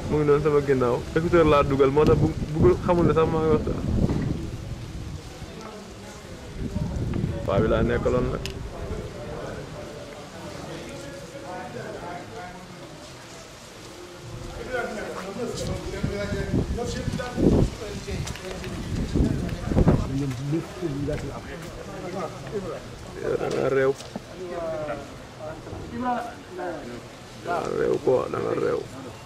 mu ngi noonu sama ginnaaw écouteur laa dugal moo tax bu bëggul xamul ne sax maa ngi waxtaan paa bi laa nekkaloon nag yow da nga réew da nga réew quoi da nga réew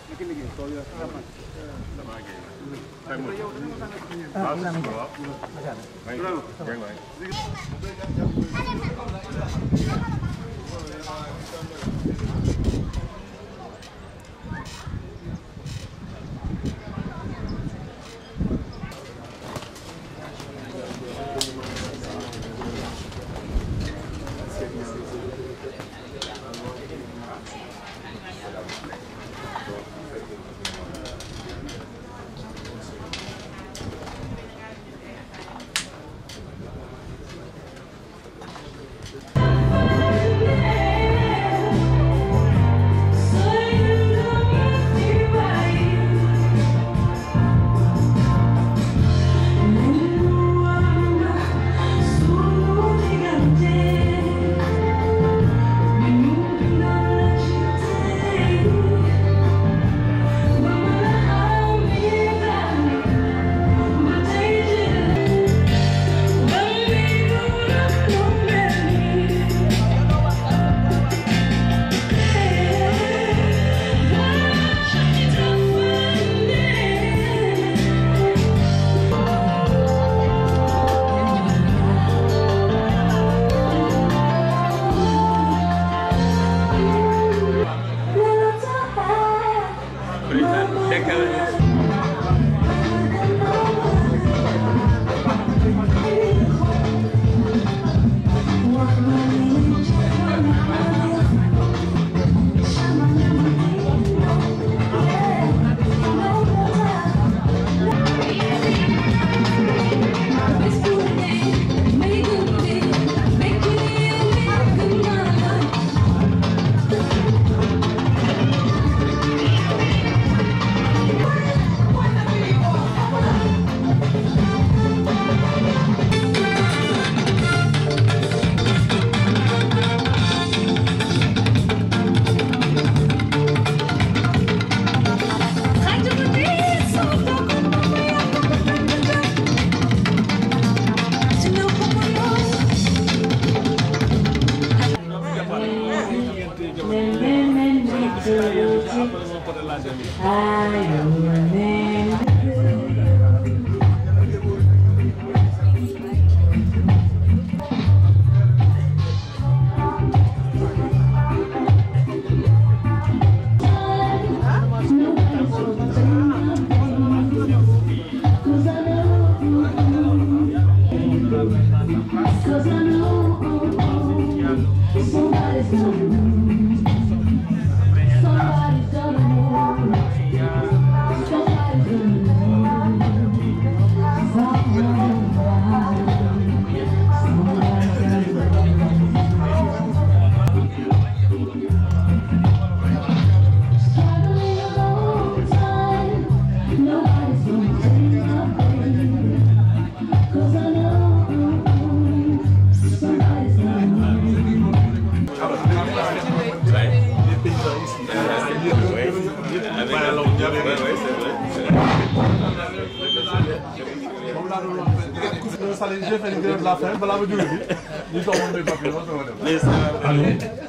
allo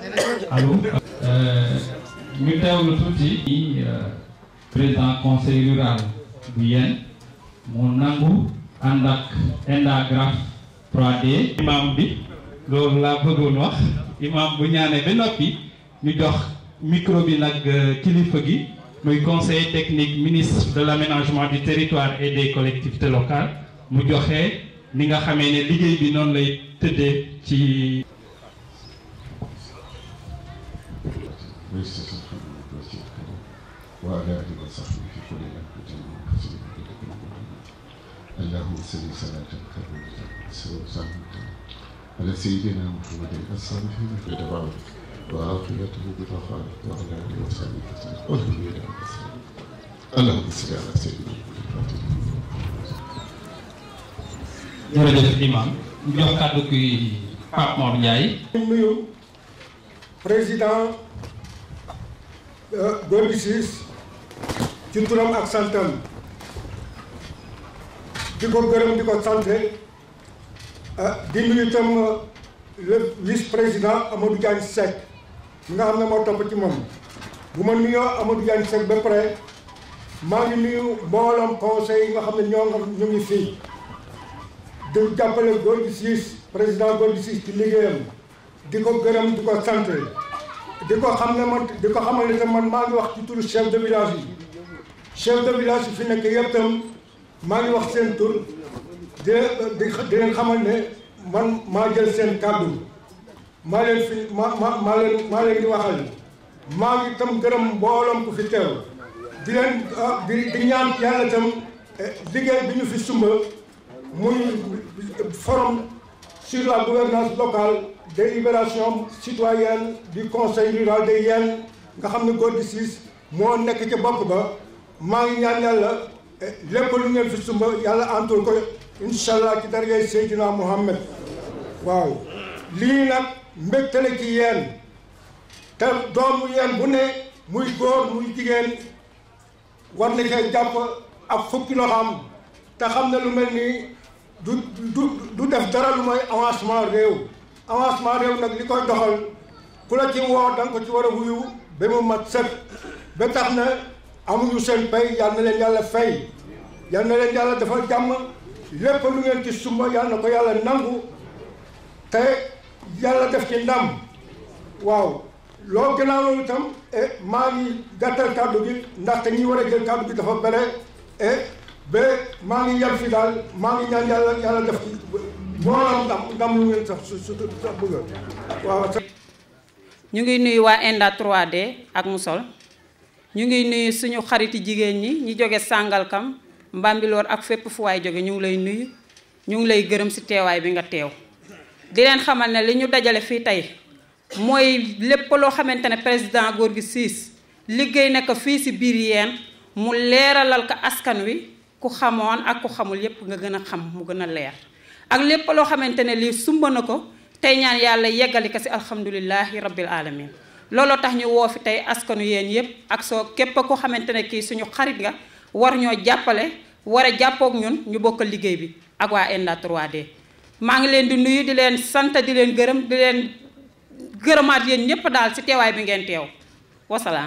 allo ñu teewlu tuuti président conseil rural bu yéen mu nangu ànd ak Endagraph 3D imam bi loolu laa bëggoon wax imam bu ñaanee ba noppi ñu jox micro bi nag kilifa gi muy conseiller technique ministre de l'aménagement du territoire et des collectivités locales mu joxe ni nga xamee ne liggéey bi noonu lay tëddee ci وعلى آله وصحبه في كل لمحة وحسن اللهم صل صلاة كاملة سوى على سيدنا محمد الصالح في دعوة وعافيته بطهارة وعلى آله وصحبه وسلم والحمد لله allahumma salli ala sayyidina jërëjëf imam ñu jox kàddu ki Pape Mor Ndiaye nuyu président Gorgui Ciss ci turam ak santam di ko gërëm di ko sant di nuyu itam le vice président Amadou Diagne Seck mi nga xam ne moo topp ci moom bu ma nuyoo Amadou Diagne Seck ba pare maa ngi nuyu mbooloom conseil yi nga xam ne ñoo nga ñu ngi fii di jàppale Gorgui Ciss président Gorgui Ciss ci liggéeyam di ko gërëm di ko sant di ko xam ne man di ko xamal ne man maa ngi wax ci turu chef de village yi chef de village yi fi nekk yëpp tam maa ngi wax seen tur di di di leen xamal ne man maa jël seen kàddu maa leen fi ma ma maa leen maa leen di waxal maa ngi tam gërëm mbooloom ku fi teew di leen di di ñaan yàlla tam liggéey bi ñu fi sumba muy forum sur la gouvernance locale délibération citoyenne du conseil rural de Yène nga xam ne Gorgui Ciss moo nekk ca bopp ba maa ngi ñaan yàlla lépp lu ngeen fi sumba yàlla antul ko incha allah ci darajay Seydina Muhammad waaw lii nag mbégte la ci yéen te doomu yéen bu ne muy góor muy jigéen war na cee jàpp ak fukki loxoom te xam ne lu mel nii du du du def dara lu mooy avancement réew avancement réew nag li koy doxal ku la ci woo da nga ko ci war a wuyu ba mu mat sëkk ba tax na amuñu seen pay yal na leen yàlla fay yal na leen yàlla dafa jàmm lépp lu ngeen ci sumba yal na ko yàlla nangu te yàlla def ci ndam waaw loo gënaaw loolu itam maa ngi gàttal kàddu gi ndaxte ñi war a jël kàddu gi dafa bare et ba maa ngi yem fi daal maa ngi ñaan yàlla yàlla def ci mbooloo ndam ndam lu ngeen sax su su sax bëgg waaw. ñu ngi nuyu waa Enda 3D ak Musol ñu ngi nuyu suñu xariti jigéen ñi ñi jóge Sàngalkam Mbambilor ak fépp fu waay jóge ñu ngi lay nuyu ñu ngi lay gërëm ci teewaay bi nga teew di leen xamal ne li ñu dajale fii tey mooy lépp loo xamante ne président Gorgui Ciss liggéey na ko fii ci biir yeen mu leeralal ko askan wi ku xamoon ak ku xamul yépp nga gën a xam mu gën a leer ak lépp loo xamante ne lii sumba na ko tey ñaan yàlla yeggali ko ci alhamdulilahi rabbil alamin looloo tax ñu woo fi tey askanu yéen yépp ak soo képp ko xamante ne kii suñu xarit nga war ñoo jàppale war a jàppook ñun ñu bokk liggéey bi ak waa Enda 3D maa ngi leen di nuyu di leen sant di leen gërëm di leen gërëmaat yéen ñépp daal ci teewaay bi ngeen teew wasalaam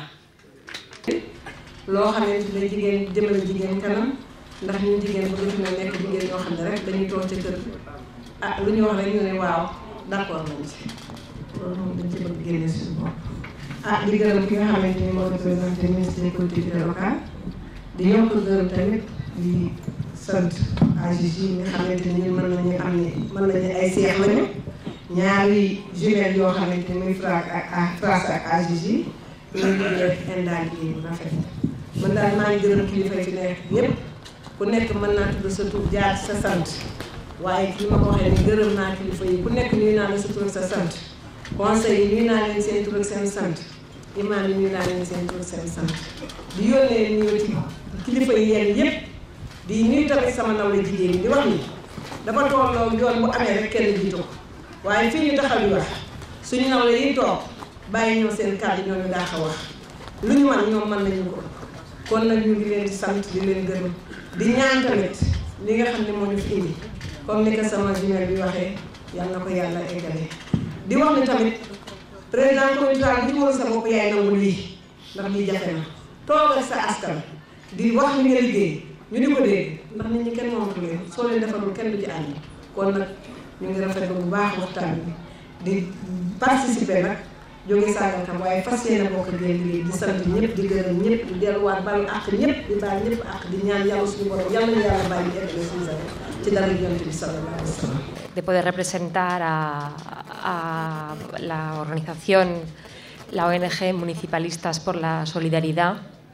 loo xamante ne jigéen jëmale jigéen kanam ndax ñun jigéen bu ñu nekk jigéen ñoo xam ne rek dañuy toog ci kër ah lu ñu wax rek ñu ne waaw d'accord nañ ci loolu moom dañ ci bëgg génne suñu bopp. ah di gërëm ki nga xamante ni moo représenté ministre des collectivités locales di yokk gërëm tamit di sant AGG yi nga xamante ni mën nañu am ne mën nañu ay seex lañu ñaari jumelles yoo xamante ni muy FRAC ak FRAC ak AGG loolu ñu def Enda liggéey bu rafet man daal maa ngi gërëm kilifa fi nekk ñëpp ku nekk mën naa tudd sa tur jaar sa sant waaye li ma ko waxee ni gërëm naa kilifa yi ku nekk nuyu naa la sa tur ak sa sant conseil yi nuyu naa leen seen tur ak seen sant imaam yi nuyu naa leen seen tur ak seen sant di yónnee nuyoo ci kilifa yi yéen yëpp di nuyu tamit sama nawle jigéen ñi di wax ni dafa tolloo yoon bu amee rek kenn jiitu ko waaye fii ñu taxaw yi wax suñu nawle yi toog bàyyi ñoo seen kàddu ñoo ñu daax a wax lu ñu man ñoom mën nañu ko kon nag ñu ngi leen di sant di leen gërëm di ñaan tamit li nga xam ne moo ñu fi indi comme ni ko sama jumelle bi waxee yal na ko yàlla eggale di wax ni tamit président communauté bi ñu sa bopp yaay nangu lii ndax lii jafe na toogal sa askan di wax li nga liggéey ñu di ko dégg ndax nit ñi kenn moomatu leen soo leen defarul kenn du ci ànd kon nag ñu ngi rafetlu bu baax waxtaan bi di participer nag jóge Sàngalkam waaye fas yéene bokk ngeen liggéey di sant ñëpp di gërëm ñëpp di delluwaat balu àq ñëpp di baal ñëpp àq di ñaan yàlla suñu borom yàlla na yàlla bàyyi ñu eggale suñu sa ci dara yonent bi sallallahu alayhi wa sallam de poder representar a, a la organización, la ONG Municipalistas por la Solidaridad.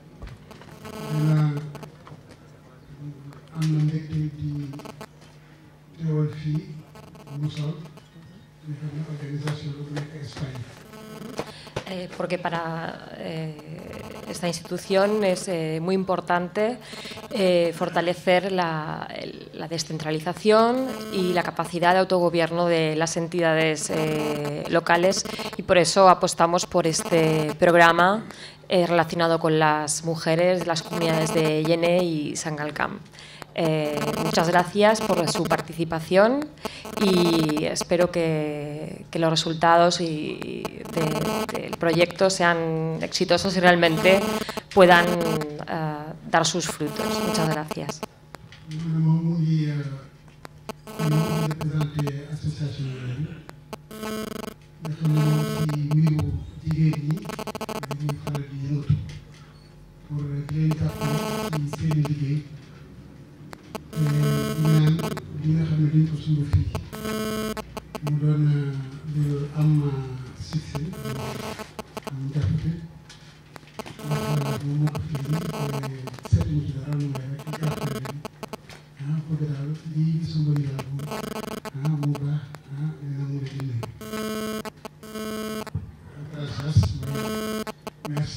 am na mbégte di teewal fii Musol di xam organisation bu nekk Espagne Eh, porque para eh, esta institución es eh, muy importante eh, fortalecer la, la, descentralización y la capacidad de autogobierno de las entidades eh, locales y por eso apostamos por este programa relacionado con las mujeres de las comunidades de Yene y Sangalkam. Eh, muchas gracias por su participación y espero que, que los resultados y de, del proyecto sean exitosos y realmente puedan uh, dar sus frutos. Muchas gracias. ñaan li nga xam ne dañ ko sumb fii mu doon lu am succès am jàppate ndax moom moo ko fi indi seetuñu ci dara lu may rek jàppale leen ah bëgg daal lii di sumb yi daal moom ah mu baax ah dina mu leen di gracias merci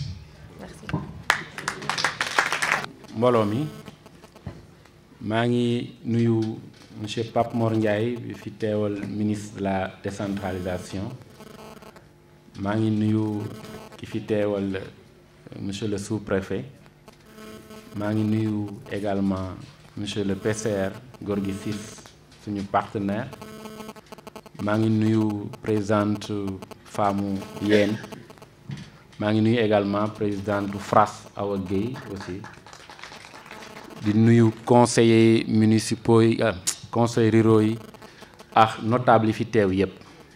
mbooloo mi maa ngi nuyu monsieur Pape Mor Ndiaye bi fi teewal ministre de la décentralisation maa ngi nuyu ki fi teewal monsieur le sous-préfet maa ngi nuyu également monsieur le PCR Gorgui Ciss suñu partenaire maa ngi nuyu présidente femme yéen maa ngi nuyu également présidente FRAS Awa Guèye aussi di nuyu conseillers municipaux yi conseils ruraux yi ak notable yi fi teew yépp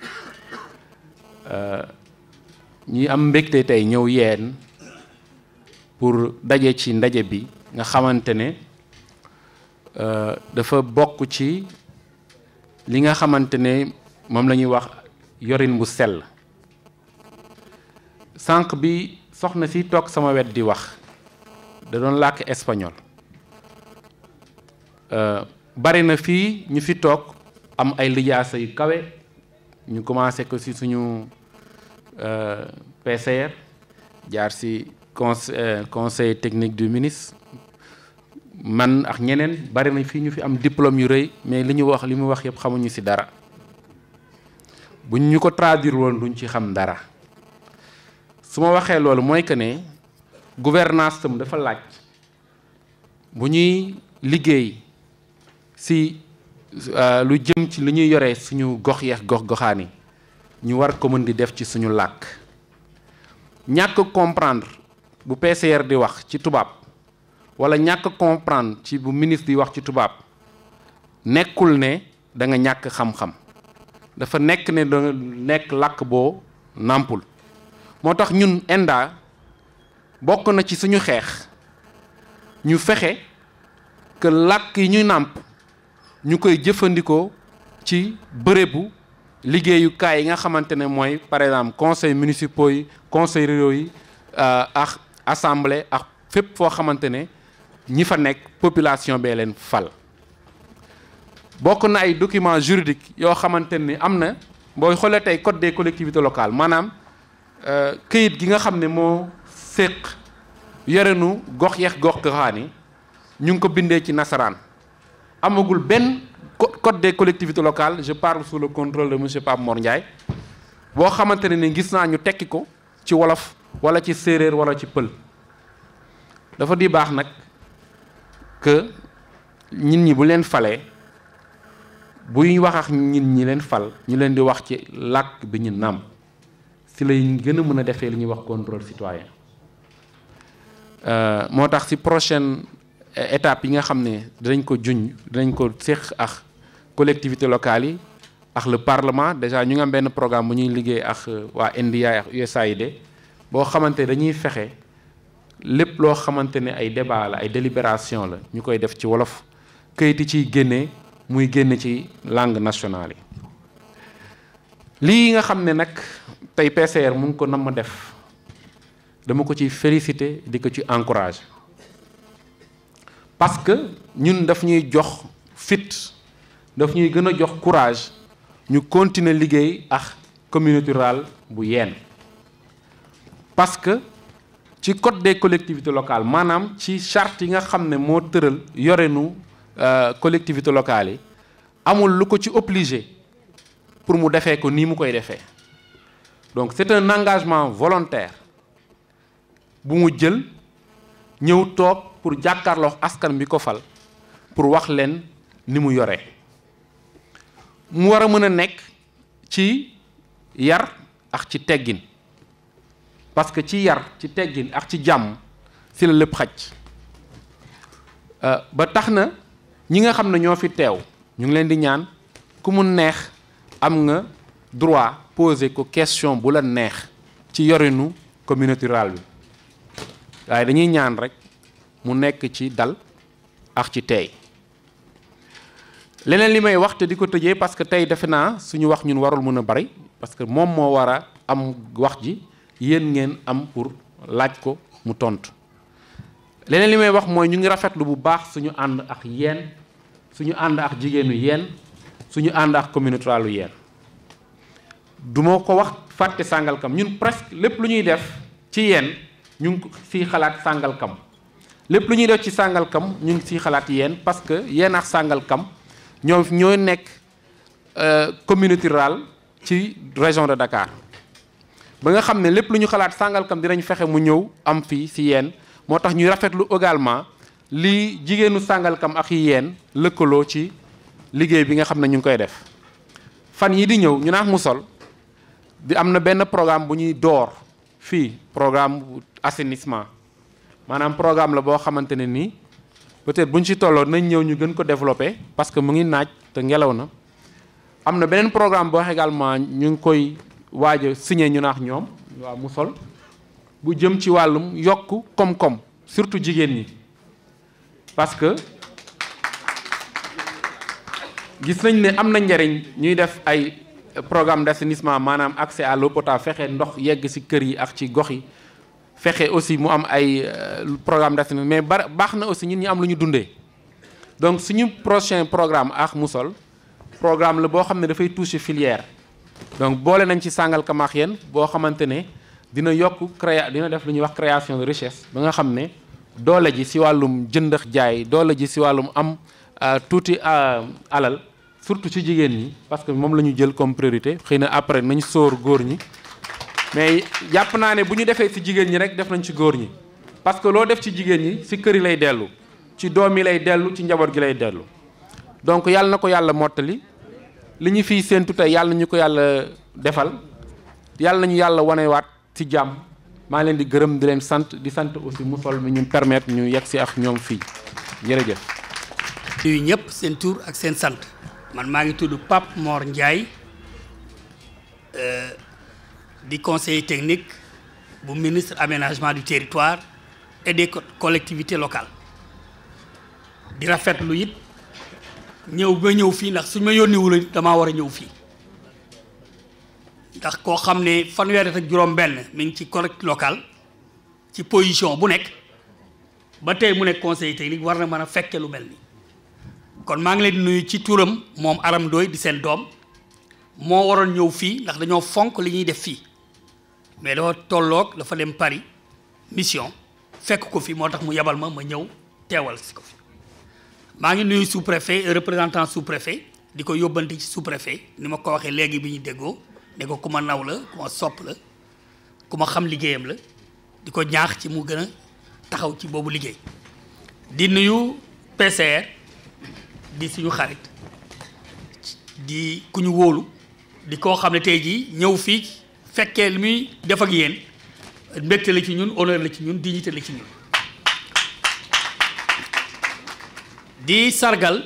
ñuy am mbégte tey ñëw yeen pour daje ci ndaje bi nga xamante ne dafa bokk ci li nga xamante ne moom la ñuy wax yorin bu sell sànq bi soxna si toog sama wet di wax da doon làkk espagnol bari na fii ñu fi toog am ay lijaasa yu kawe ñu commencé ko ci suñu PCR jaar ci conseil technique du ministre man ak ñeneen bari na fii ñu fi am diplôme yu rëy mais li ñu wax li mu wax yëpp xamuñu ci dara buñ ñu ko traduire woon duñ ci xam dara su ma waxee loolu mooy que ne gouvernance tam dafa laaj bu ñuy liggéey si lu jëm ci lu ñuy yore suñu gox yeex gox goxaan yi ñu war ko mën di def ci suñu làkk ñàkk comprendre bu PCR di wax ci tubaab wala ñàkk comprendre ci bu ministre di wax ci tubaab nekkul ne da nga ñàkk xam-xam dafa nekk ne da nekk làkk boo nàmpul moo tax ñun ENDA bokk na ci suñu xeex ñu fexe que làkk yi ñuy nàmp ñu koy jëfandikoo ci bërëbu liggéeyukaay yi nga xamante ne mooy par exemple conseil municipaux yi conseil ruraux yi ak assemblée ak fépp foo xamante ne ñi fa nekk population bee leen fal bokk na ay documents juridiques yoo xamante ni am na booy xoolee tey code des collectivités locales maanaam këyit gi nga xam ne moo séq yorenu gox yeex gox goxaan yi ñu ngi ko bindee ci nasaraan amagul benn code des collectivités locales je parle sous le contrôle de monsieur Pape Mor Ndiaye boo xamante ne ni gis naa ñu tekki ko ci wolof wala ci séeréer wala ci pël dafa di baax nag que nit ñi bu leen falee buy wax ak nit ñi leen fal ñu leen di wax ci làkk bi ñu nam si lay gën a mën a defee li ñuy wax contrôle citoyen moo tax si prochaine étape yi nga xam ne dinañ ko juñ dinañ ko séq ak collectivité locales yi ak le parlement déjà ñu ngi am benn programme bu ñuy liggéey ak waa NDI ak USAID boo xamante dañuy fexe lépp loo xamante ne ay débat la ay délibération la ñu koy def ci wolof këyit yi ciy génnee muy génn ci langue nationale yi lii nga xam ne nag tey PCR mu ngi ko nam ma def dama ko ci félicité di ko ci encouragé parce que ñun daf ñuy jox fit daf ñuy gën a jox courage ñu continuer liggéey ak communauté rurale bu yeen parce que ci ci code des collectivités locales maanaam ci charte yi nga xam ne moo tëral yorenu collectivités locales yi amul lu ko ci obligé pour mu defee ko nii mu koy defee donc c'est un engagement volontaire bu mu jël ñëw toog pour jàkkaarloo askan bi ko fal pour wax leen ni mu yoree mu war a mën a nekk ci yar ak ci teggin parce que ci yar ci teggin ak ci jàmm si la lépp xaj ba tax na ñi nga xam ne ñoo fi teew ñu ngi leen di ñaan ku mu neex am nga droit poser ko question bu la neex ci yorinu communauté rurale bi waaye dañuy ñaan rek mu nekk ci dal ak ci teey leneen li may wax te di ko tëjee parce que tey defe naa suñu wax ñun warul mën a bari parce que moom moo war a am wax ji yéen ngeen am pour laaj ko mu tontu leneen li may wax mooy ñu ngi rafetlu bu baax suñu ànd ak yéen suñu ànd ak jigéenu yéen suñu ànd ak communauté rurale yéen du ma ko wax fàtte Sangalkam ñun presque lépp lu ñuy def ci yéen ñu ngi siy xalaat Sangalkam lépp lu ñuy def ci Sangalkam ñu ngi siy xalaat yéen parce que yéen ak Sangalkam ñoo ñoo nekk communauté rurale ci région de Dakar ba nga xam ne lépp lu ñu xalaat Sangalkam dinañ fexe mu ñëw am fii si yéen moo tax ñuy rafetlu également li jigéenu Sangalkam ak yi yéen lëkkaloo ci liggéey bi nga xam ne ñu ngi koy def fan yi di ñëw ñu naax mu sol di am na benn programme bu ñuy door fii programme assainissement maanaam programme la boo xamante ne nii peut-être bu ñu ci tolloo nañ ñëw ñu gën ko développer parce que mu ngi naaj te ngelaw na am na beneen programme boo également ñu ngi koy waaj a signé ñu naax ñoom waaw mu sol bu jëm ci wàllum yokk koom-koom surtout jigéen ñi parce que gis nañ ne am na njariñ ñuy def ay programme d'assainissement maanaam accès à l'eau potable fexe ndox yegg ci kër yi ak ci gox yi fexe aussi mu am ay programme d'assainissement mais ba baax na aussi ñun ñi am lu ñu dundee donc suñu prochain programme ak Musol programme la boo xam ne dafay toucher filière donc boole nañ ci Sangalkam ak yéen boo xamante ne dina yokk créa dina def lu ñuy wax création de richesse ba nga xam ne doole ji ci wàllum jëndax jaay doole ji ci wàllum am tuuti alal surtout ci jigéen ñi parce que moom la ñu jël comme priorité xëy na après nañ sóor góor ñi mais jàpp naa ne bu ñu defee ci jigéen ñi rek def nañ ci góor ñi parce que loo def ci jigéen ñi ci kër yi lay dellu ci doom yi lay dellu ci njaboot gi lay dellu donc yàlla na ko yàlla mottali li ñu fiy séentu tey yàlla nañu ko yàlla defal yàlla nañu yàlla wanewaat ci jàmm maa leen di gërëm di leen sant di sant aussi mu sol mi ñu permettre ñu yegg si ak ñoom fii jërëjëf. nuyu ñëpp seen tur ak seen sant man maa ngi tudd Pape Mor Ndiaye di conseiller technique bu ministre aménagement du territoire et des collectivités locales di rafetlu it ñëw ba ñëw fii ndax suñ ma yónniwul damaa war a ñëw fii ndax koo xam ne fanweeri ak juróom-benn mi ngi ci collectivité locale ci position bu nekk ba tey mu nekk conseiller technique war na mën a fekke lu mel ni kon maa ngi leen di nuyu ci turam moom Aram Ndoy di seen doom moo waroon ñëw fii ndax dañoo fonk li ñuy def fii mais dafa tolloog dafa dem Paris mission fekk ko fi moo tax mu yabal ma ma ñëw teewal si ko fi maa ngi nuyu sous préfet représentant sous préfet di ko yóbbante ci sous préfet ni ma ko waxee léegi bi ñu déggoo ne ko ku ma naw la ku ma sopp la ku ma xam liggéeyam la di ko ñaax ci mu gën a taxaw ci boobu liggéey di nuyu PCR di suñu xarit di ku ñu wóolu di koo xam ne tey jii ñëw fii fekkee li muy def ak yéen mbégte la ci ñun honneur la ci ñun dignité la ci ñun di sargal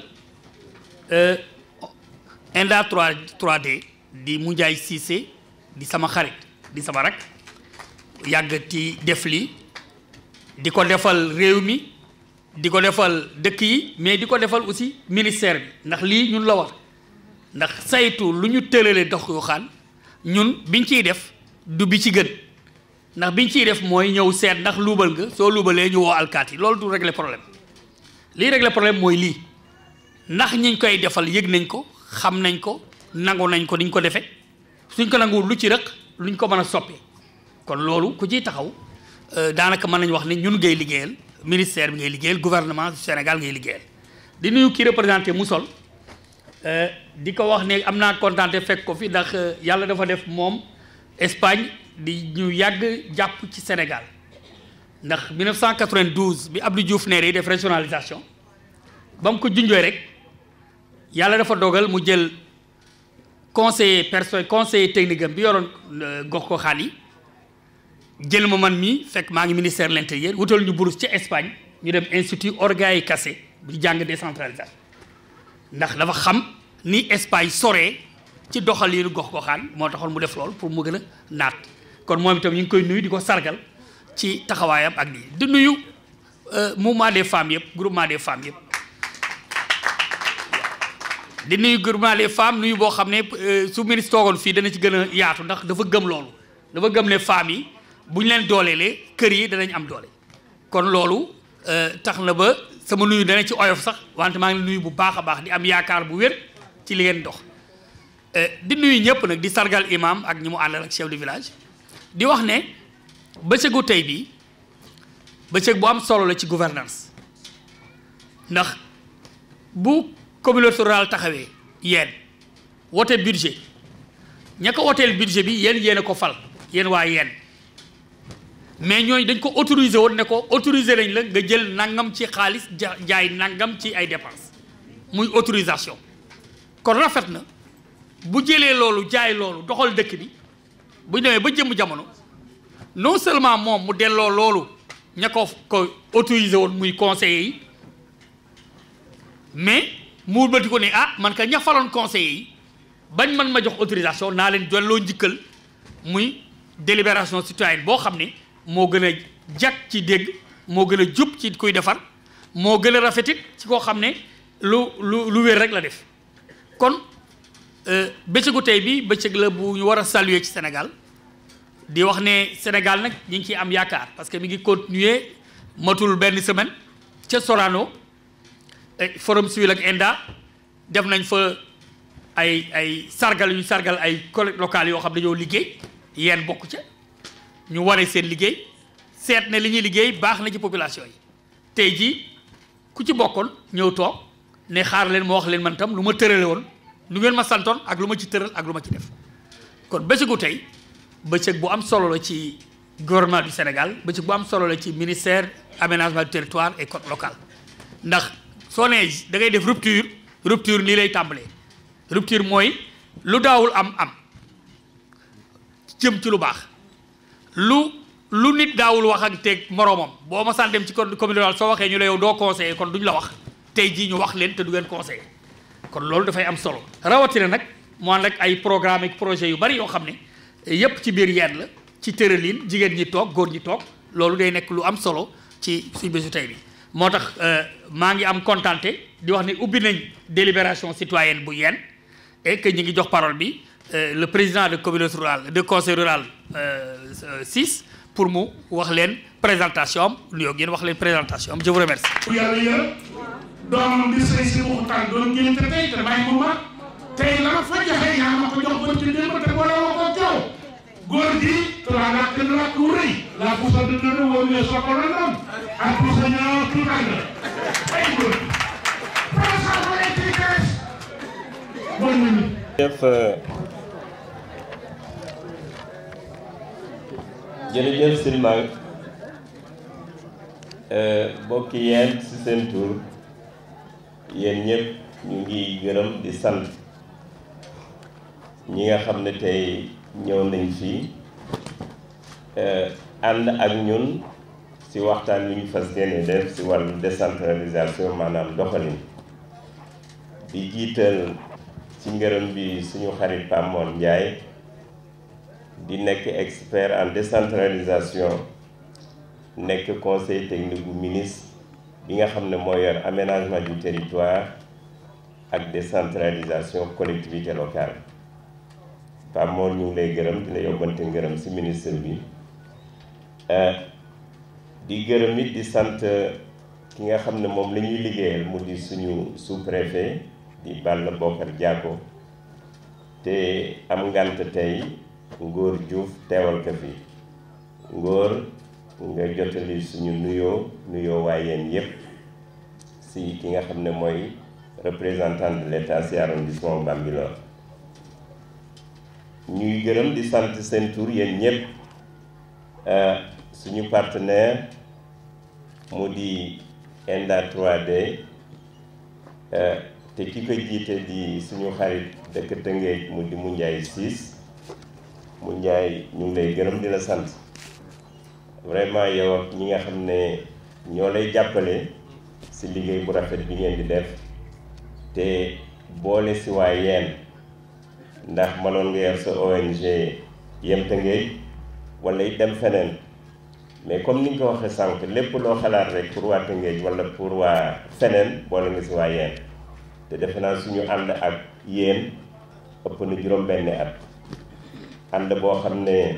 Enda 3 3D di Moundiaye Cissé di sama xarit di sama rak yàgg ci def lii di ko defal réew mi di ko defal dëkk yi mais di ko defal aussi ministère bi ndax lii ñun la war ndax saytu lu ñu tëralee dox yu xaan ñun biñ ciy def du bi ci gën ndax biñ ciy def mooy ñëw seet ndax luubal nga soo luubalee ñu woo alkaati loolu du régler problème lii régler problème mooy lii ndax ñiñ koy defal yëg nañ ko xam nañ ko nangu nañ ko niñ ko defee suñ ko nanguwul lu ci rëq luñ ko mën a soppi kon loolu ku ciy taxaw daanaka mën nañu wax ne ñun ngay liggéeyal ministère bi ngay liggéeyal gouvernement du Sénégal ngay liggéeyal di nuyu kii représenté Moussol di ko wax ne am naa kontaante fekk ko fi ndax yàlla dafa def moom Espagne di ñu yàgg jàpp ci Sénégal ndax 1992 bi Abdou Diouf neeree def régionalisation ba mu ko junjooy rek yàlla dafa dogal mu jël conseiller perso conseiller technique am bi yoroon gox ko xaan yi jël ma man mii fekk maa ngi ministère de l'intérieur wutal ñu bourse ci Espagne ñu dem institut Orgay Cassé bu jàng décentralisation ndax dafa xam ni Espagne soree ci doxaliinu gox ko xaan moo taxoon mu def lool pour mu gën a naat kon moom itam ñu ngi koy nuyu di ko sargal ci taxawaayam ak lii di nuyu mouvement des femmes yëpp groupement des femmes yëpp di nuyu groupement des femmes nuyu boo xam ne su ministre toogoon fii dana ci gën a yaatu ndax dafa gëm loolu dafa gëm ne femmes yi bu ñu leen dooleelee kër yi danañ am doole kon loolu tax na ba sama nuyu dana ci oyof sax wante maa ngi nuyu bu baax a baax di am yaakaar bu wér ci li ngeen dox di nuyu ñëpp nag di sargal imam ak ñi mu àndal ak chef de village di wax ne bëccëgu tey bi bëccëg bu am solo la ci gouvernance ndax bu communauté rurale taxawee yéen wote budget ña ko woteel budget bi yéen yéen a ko fal yéen waa yéen mais ñooñu dañ ko autoriser woon ne ko autoriser nañ la nga jël nangam ci xaalis ja jaay nangam ci ay dépenses muy autorisation kon rafet na bu jëlee loolu jaay loolu doxal dëkk bi bu demee ba jëm jamono non seulement moom mu delloo loolu ña ko ko autorisé woon muy conseillers yi mais mu bëti ko ne ah man ka ña faloon conseillers yi bañ man ma jox autorisation naa leen delloo njikkal muy délibération citoyenne boo xam ne moo gën a jag ci dégg moo gën a jub ci kuy defar moo gën a rafetit ci koo xam ne lu lu lu wér rek la def kon bëccëgu tey bi bëccëg la bu ñu war a saluer ci Sénégal di wax ne Sénégal nag ñu ngi ciy am yaakaar parce que mi ngi continuer matul benn semaine ca Sorano forum civil ak ENDA def nañ fa ay ay sargal yu sargal ay collectivités locales yoo xam dañoo liggéey yéen bokk ca ñu wane seen liggéey seet ne li ñuy liggéey baax na ci population yi tey jii ku ci bokkoon ñëw toog ne xaar leen ma wax leen man tam lu ma tërale woon lu ngeen ma santoon ak lu ma ci tëral ak lu ma ci def kon bëccëgu tey bëccëg bu am solo la ci gouvernement du Sénégal bëccëg bu am solo la ci ministère aménagement du territoire et code local ndax soo nee da ngay def rupture rupture nii lay tàmbalee rupture mooy lu daawul am am jëm ci lu baax lu lu nit daawul wax ak teg moroomam boo ma sant dem ci commune rurale soo waxee ñu la yow doo conseiller kon duñ la wax tey jii ñu wax leen te du ngeen conseiller kon loolu dafay am solo rawatina nag mu ànd ak ay programme ak projet yu bari yoo xam ne yépp ci biir yenn la ci tëralin jigéen ñi toog góor ñi toog loolu day nekk lu am solo ci suñ bésu tey bi moo tax maa ngi am contenté di wax ne ubbi nañ délibération citoyenne bu yenn et que ñu ngi jox parole bi le président de communauté rurale de conseil rural 6 pour mu wax leen présentation am nuyoo ngeen wax leen présentation am je vous remercie. yàlla yërëm doomam di sëy si waxtaan doon génn te tey te bàyyi mu mag tey la ma fa joxe yaa ma ko jox ba ci démb te boole ma ko coow góor gi tulaa nak kenn rakk wu rëy laa pusa du dënn woo ñëw soo ko lëndam ak pusa ñoo tuutal la ay góor professeur bu nekk ci kees bon nañu jërëjëf jërëjëf Silmang bokki yeen ci seen tur yéen ñëpp ñu ngi gërëm di sant ñi nga xam ne tey ñëw nañ fii ànd ak ñun ci waxtaan wi ñu fas yéene def ci wàllu décentralisation maanaam doxalin di jiital ci ngërëm bi suñu xarit Pape Mor Ndiaye di nekk expert en décentralisation nekk conseil technique bu ministre bi nga xam ne moo yor aménagement du territoire ak décentralisation collectivité locale Pape Mor ñu ngi lay gërëm dina yóbbante ngërëm ci ministre bi di gërëm it di sant ki nga xam ne moom la ñuy liggéeyal mu di suñu sous-préfet di Balla Bokar Diako te am ngant tey Ngor Diouf teewal ko fi Ngor nga jotali suñu nuyoo nuyoo waa yéen yépp si ki nga xam ne mooy représentant de l'État si arrondissement Bambilor ñuy gërëm di sant seen tur yéen ñëpp suñu partenaire mu di ENDA 3D te ki ko jiite di suñu xarit dëkk Tëngéej mu di mu Njaay siis mu Njaay ñu ngi lay gërëm di la sant vraiment yow ak ñi nga xam ne ñoo lay jàppale si liggéey bu rafet bi ngeen di def te boole si waa yeen ndax mënoon nga yor sa ONG yem Tëngéej wala it dem feneen mais comme ni nga ko waxee sànq lépp loo xalaat rek pour waa Tëngéej wala pour waa feneen boole nga si waa yeen te defe naa suñu ànd ak yéen ëpp na juróom-benni at ànd boo xam ne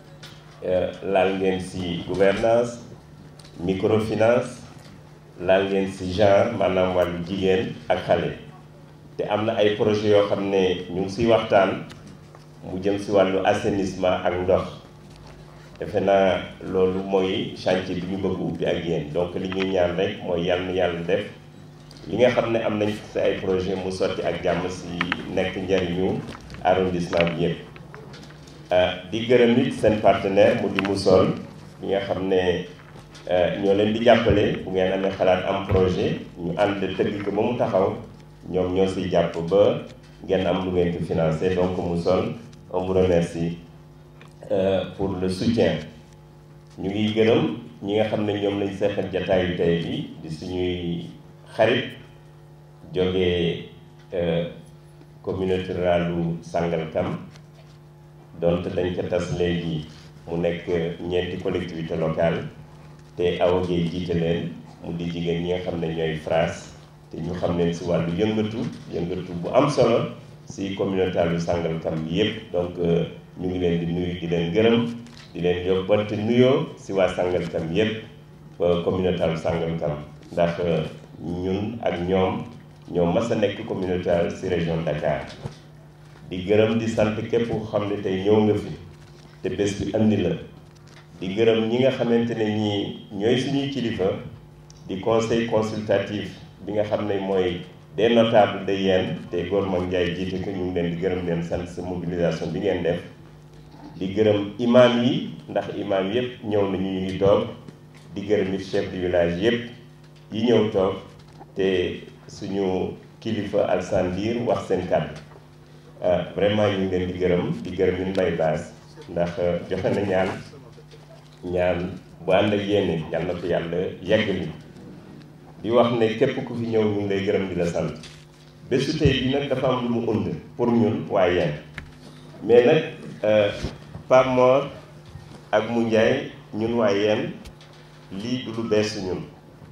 laal ngeen si gouvernance microfinance laal ngeen si genre maanaam wàllu jigéen ak xale te am na ay projet yoo xam ne ñu ngi siy waxtaan mu jëm si wàllu assainissement ak ndox defe naa loolu mooy chantier bi ñu bëgg ubbi ak yéen donc li ñuy ñaan rek mooy yàlla na yàlla def li nga xam ne am nañ si ay projet mu sotti ak jàmm si nekk njariñu arrondissement bi yëpp di gërëm it seen partenaire mu di Moussol ñi nga xam ne ñoo leen di jàppale bu ngeen amee xalaat am projet ñu ànd tëgg ko ba mu taxaw ñoom ñoo siy jàpp ba ngeen am lu ngeen ko financé donc Moussol on vous remercie pour le soutien ñu ngi gërëm ñi nga xam ne ñoom lañ seqal jataayu tey bi di suñuy xarit jógee communauté ruralu Sangalkam donte dañ ko tas léegi mu nekk ñeenti collectivité locale te Awa Gueye jiite leen mu di jigéen ñi nga xam ne ñooy FRAS te ñu xam leen si wàllu yëngatu yëngatu bu am solo si communauté lu Sangalkam bi yépp donc ñu ngi leen di nuyu di leen gërëm di leen yóbbante nuyoo si waa Sangalkam yépp communauté lu Sangalkam ndax ñun ak ñoom ñoom mas a nekk communauté si région Dakar di gërëm di sant képp ku xam ne tey ñëw nga fi te bés bi andi la di gërëm ñi nga xamante ne ñii ñooy suñuy kilifa di conseil consultatif bi nga xam ne mooy des notables de Yène te Gorma Ndiaye jiite ko ñu ngi leen di gërëm leen sant sa mobilisation bi ngeen def di gërëm imam yi ndax imam yëpp ñëw nañu ñu ngi toog di gërëm it chef de village yëpp yi ñëw toog te suñu kilifa Alsane Ndir wax seen kàddu vraiment ñu ngi leen di gërëm di gërëm ñu mbay baas ndax joxe na ñaan ñaan bu ànd ak yéene yal na ko yàlla yeggali di wax ne képp ku fi ñëw ñu ngi lay gërëm di la sant bésu tey bi nag dafa am lu mu und pour ñun waaye yéen mais nag Pape Mor ak mu Ndiaye ñun waaye yéen lii du lu bees ñun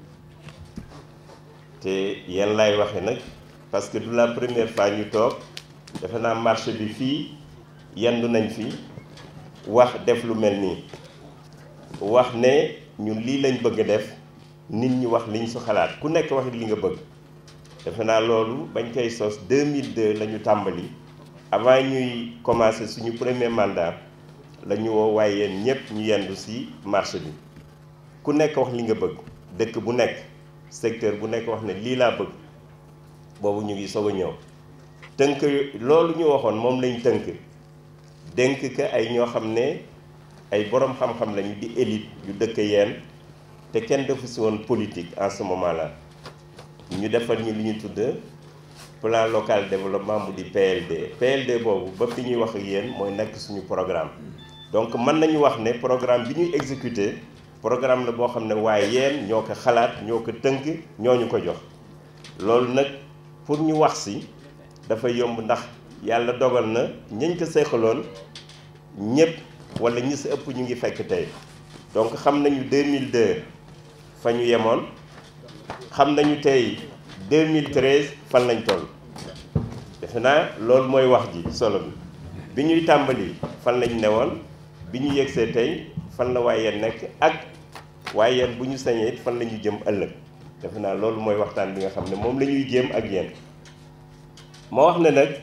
te yéen laay waxe nag parce que du la première fois ñu toog defe naa marché bi fii yendu nañ fi wax def lu mel nii wax ne ñun lii lañ bëgg a def nit ñi wax liñ su xalaat ku nekk wax li nga bëgg defe naa loolu bañ koy sos 2002 la ñu tàmbali avant ñuy commencer suñu premier mandat la ñu woo waaye yéen ñëpp ñu yendu ci marché bi ku nekk wax li nga bëgg dëkk bu nekk secteur bu nekk wax ne lii laa bëgg boobu ñu ngi soog a ñëw tënk loolu ñu waxoon moom lañ tënk dénk ka ay ñoo xam ne ay boroom xam-xam lañu di élite yu dëkk yeen te kenn defu si woon politique en ce moment là ñu defal ñu li ñu tudd plan local développement mu di PLD PLD boobu ba fi ñuy wax ak yéen mooy nekk suñu programme donc mën nañu wax ne programme bi ñuy exécuter programme la boo xam ne waaye yéen ñoo ko xalaat ñoo ko tënk ñoo ñu ko jox loolu nag pour ñu wax si dafa yomb ndax yàlla dogal na ñañ ko seexaloon ñëpp wala ñi si ëpp ñu ngi fekk tey donc xam nañu 2002 fa ñu yemoon xam nañu tey 2013 fan lañ toll defe naa loolu mooy wax ji solo bi bi ñuy tàmbali fan lañ newoon bi ñu yegsee tey fan la waaye nekk ak waaye yéen bu ñu sañee it fan la ñu jëm ëllëg defe naa loolu mooy waxtaan bi nga xam ne moom la ñuy jéem ak yéen ma wax ne nag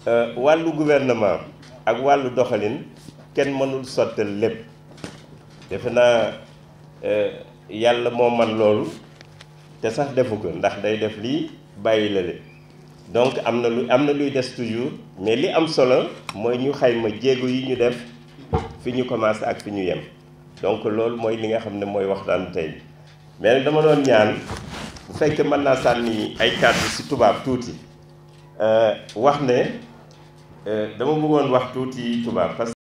wàllu gouvernement ak wàllu doxalin kenn mënul sottal lépp defe naa yàlla moo man loolu te sax defu ko ndax day def lii bàyyi la le donc am na lu am na luy des toujours mais li am solo mooy ñu xayma jéego yi ñu def fi ñu commencé ak fi ñu yem donc loolu mooy li nga xam ne mooy waxtaan tey mais nag dama doon ñaan bu fekkee mën naa sànni ay kàddu ci tubaab tuuti wax ne dama bëggoon wax tuuti tubaab parce que